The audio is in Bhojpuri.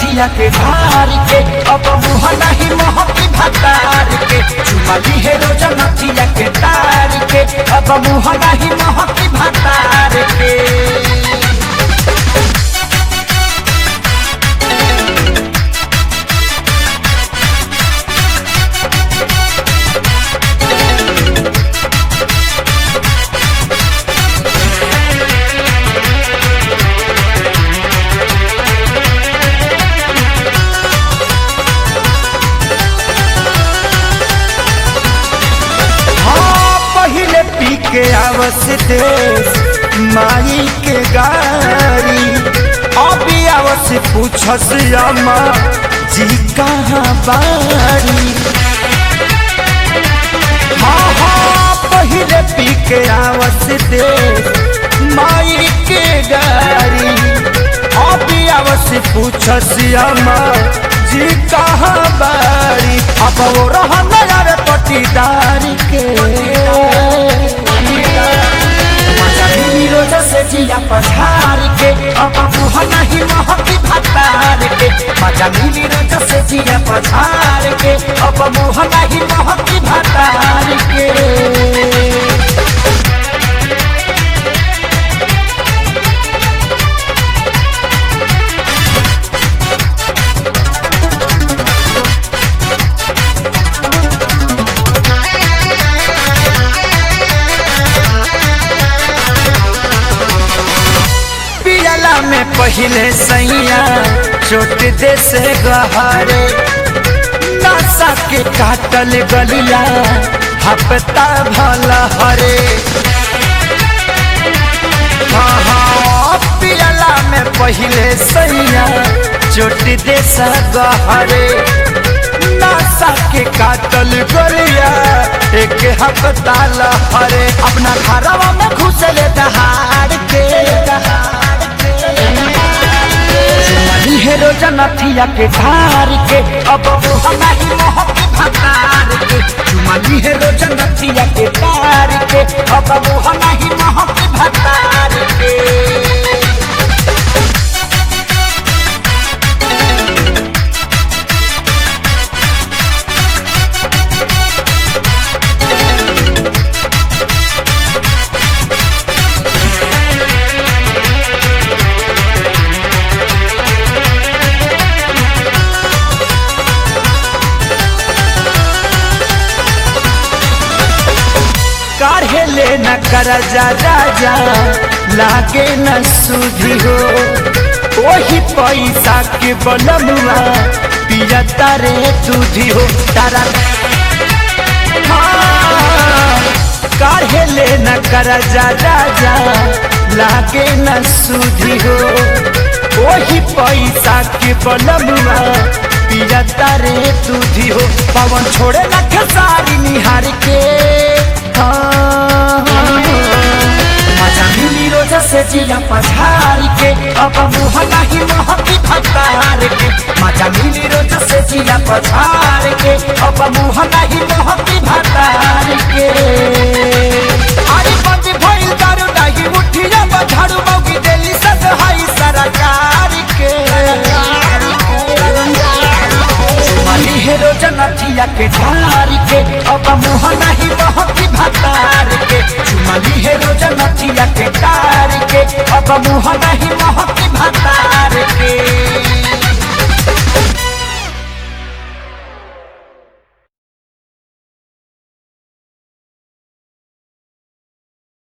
नथिया के धार के अब मुँह नहीं महकी भतार के चुमली है रोज नथिया के तार के अब मुँह नहीं महकी भतार के हाँ पहले पी के आवस देश माई के गारी अभी आवस पूछस अम्मा जी कहाँ बारी हाँ हाँ पहले पी के आवस देश माई के गारी अभी आवस पूछस अम्मा जी कहाँ बारी अब वो रहन यार पटीदार के मजा मिली रोजा से जिया पधार के अब मुँह नहीं महकी भतार के मजा मिली रोजा से जिया पधार के अब मुँह नहीं महकी भतार के पियला में पहले सैया चोट दे से गहरे नशा के काटल गलिया हफ्ता भल हरे हाँ हाँ पियला में पहले सैया चोट दे से गहरे नशा के काटल गलिया एक हफ्ता लहरे अपना घरवा में घुसले दहाड़ के चुमली है रोजा नथिया के धार के अब मुँह नहीं महकी भतार के चुमली है रोजा नथिया के धार के अब मुँह नहीं महकी भतार के काढ़े ले न कर जा राजा लागे न सुधी हो वही पैसा के बलमुआ पिया तारे दूधी हो तारा हाँ, काढ़े ले न कर जा राजा लागे न सुधी हो वही पैसा के बलमुआ पिया तारे दूधी हो पवन छोड़े न खेसारी निहार के मजा मिली रोजा से जिया पछार के अब मुँह नहीं महकी भतार के मजा मिली रोजा से जिया पछार के अब मुँह नहीं महकी भतार के अरे बंद भइल दारू नहीं उठिया बझाड़ू मौगी देली सब हाई सरकार के चुमली है रोजा नथिया के धार के अब मुँह नहीं महकी भतार के चुमली है रोजा नथिया के तार के अब मुँह नहीं